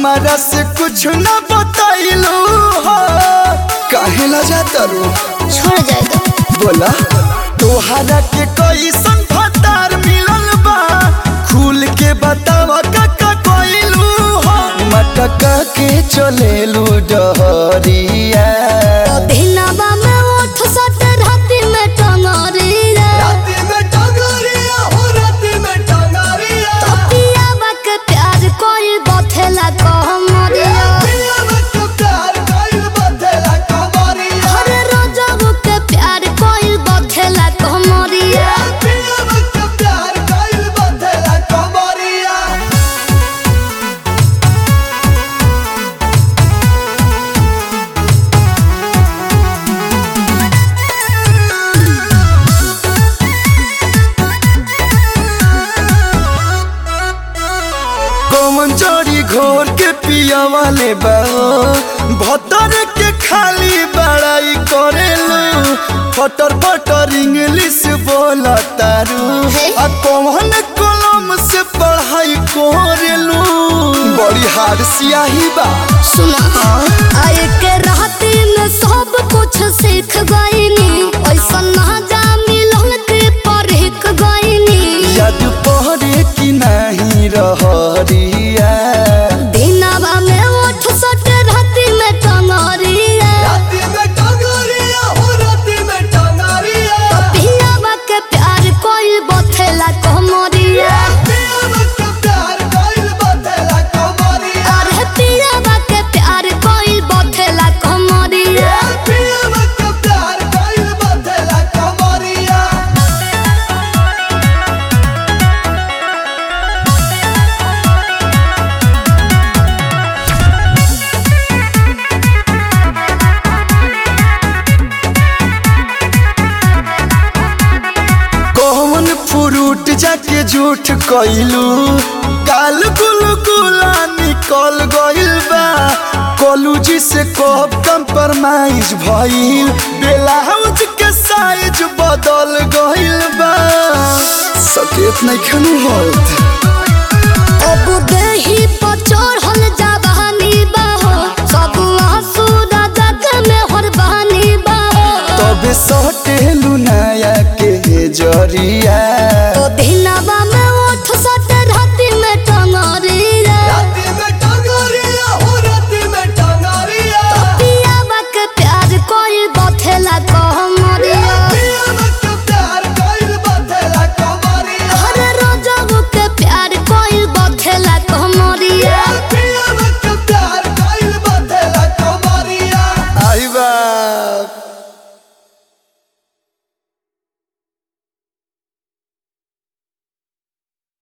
हमारा से कुछ न बताइलू हो काहे ला जाता रो छोड़ जाएगा बोला तोहरा के कैसन फतार मिलल बा खुल के बतावा काका कोइलू हो मटका के चलेलू डहरिया दिनवा में उठ सट राति में टंगरी रे राती में टंगरिया हो राती में टंगरिया पियावा के प्यार कोई बथेला कहमरिया पिया मत प्यार कइल बदला कमरिया हर रोजबू के प्यार कोई बथेला कहमरिया पिया मत प्यार कइल बदला कमरिया कौन चोरी घोर के पिया वाले बाओ भतर के खाली बड़ाई करेलू फटर फटर इंग्लिश बोला तारू हे। आ कौन कलम से पढ़ाई करेलू बड़ी हार सियाही बा सुना आए के राती में सब कुछ सीख गईनी ऐसा ना जा मिलन के परख गईनी याद पहरे की नहीं रहरिया दिनवा में उठ सट राति में टंगरिया राती में टंगरिया हो राती में टंगरिया पियावा के प्यार कोई बथेला कहमरिया पिया मत प्यार कइल बदला कमरिया अरे पियावा के प्यार कोई बथेला कहमरिया पिया मत प्यार कइल बदला कमरिया कौन फ्रूट जाके झूठ कइलू काल गुल गुला निकल गइल बा कॉलेज से कब कंप्रोमाइज भइल ब्लाउज के साइज बदल गइल बा सकेत नहीं खनु होत अब देही पर